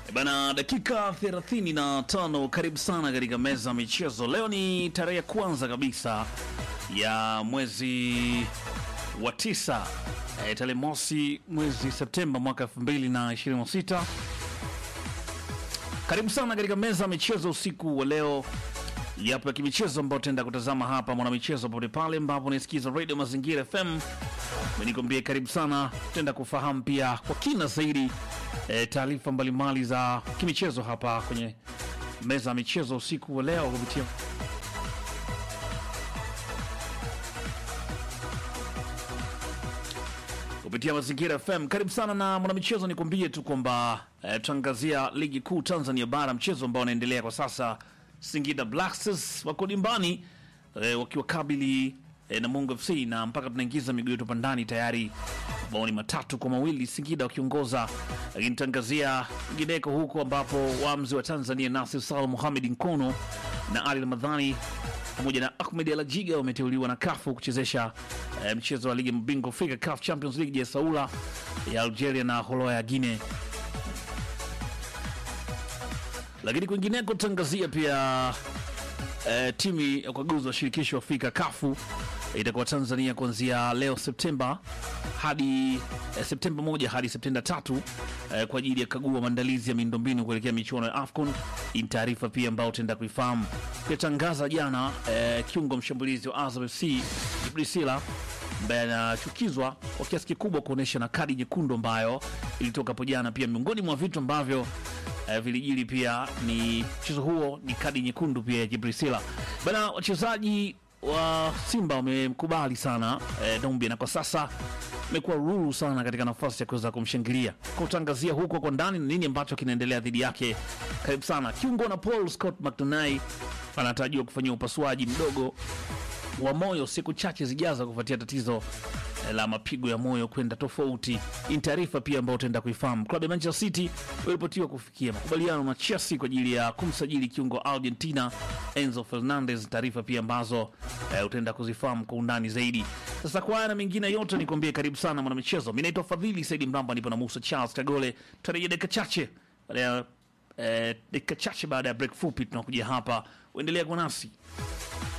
Bana, dakika 35, karibu sana katika meza ya michezo. Leo ni tarehe ya kwanza kabisa ya mwezi wa tisa, e, tarehe mosi mwezi Septemba mwaka 2026. Karibu sana katika meza ya michezo usiku wa leo. Yapo ya kimichezo ambayo tutaenda kutazama hapa mwanamichezo pote pale ambapo unaisikiza Radio Mazingira FM. Nikwambie karibu sana, tutaenda kufahamu pia kwa kina zaidi e, taarifa mbalimbali za kimichezo hapa kwenye meza ya michezo usiku wa leo kupitia kupitia Mazingira FM. Karibu sana na mwanamichezo, nikwambie tu kwamba e, tutaangazia ligi kuu Tanzania bara, mchezo ambao unaendelea kwa sasa. Singida Black Stars wako dimbani e, wakiwakabili e, Namungo FC na mpaka tunaingiza miguu yetu pandani tayari mabao ni matatu kwa mawili Singida wakiongoza, lakini tangazia ingineko huko ambapo waamuzi wa Tanzania Nasir Sal Mohamed Nkono na Ali Ramadhani pamoja na Ahmed Alajiga wameteuliwa na kafu kuchezesha e, mchezo wa ligi mabingwa Afrika CAF Champions League ya Saula ya Algeria na Holoa ya Guinea. Lakini kwingineko tangazia pia e, timu ya ukaguzi wa shirikisho Afrika kafu itakuwa Tanzania kuanzia leo Septemba hadi eh, Septemba moja hadi Septemba tatu eh, kwa ajili ya kagua maandalizi ya miundombinu kuelekea michuano ya AFCON. Hii ni taarifa pia ambayo utaenda kuifahamu. Pia jana eh, kiungo mshambulizi wa Azam FC Priscilla ambaye anachukizwa kwa kiasi kikubwa kuonyesha na kadi nyekundu ambayo ilitoka hapo jana. Pia miongoni mwa vitu ambavyo eh, vilijili pia ni mchezo huo ni kadi nyekundu pia ya Jibrisila bana. Wachezaji wa Simba wamemkubali sana eh, Dombia na kwa sasa imekuwa ruru sana katika nafasi ya kuweza kumshangilia kwa utangazia huko kwa ndani nini ambacho kinaendelea dhidi yake. Karibu sana kiungo na Paul Scott McDonai anatarajiwa kufanyia upasuaji mdogo wa moyo siku chache zijazo kufuatia tatizo la mapigo ya moyo kwenda tofauti. Hii ni taarifa pia ambayo utaenda kuifahamu. Klabu ya Manchester City walipotiwa kufikia makubaliano na Chelsea kwa ajili ya kumsajili kiungo wa Argentina Enzo Fernandez, taarifa pia ambazo eh, utaenda kuzifahamu kwa undani zaidi. Sasa kwa haya na mengine yote nikwambie, karibu sana mwanamichezo. Mi naitwa Fadhili Saidi Mramba, nipo na Musa Charles Kagole. Tutarejea dakika chache baada ya eh, dakika chache baada ya break fupi, tunakuja hapa, uendelea kwa nasi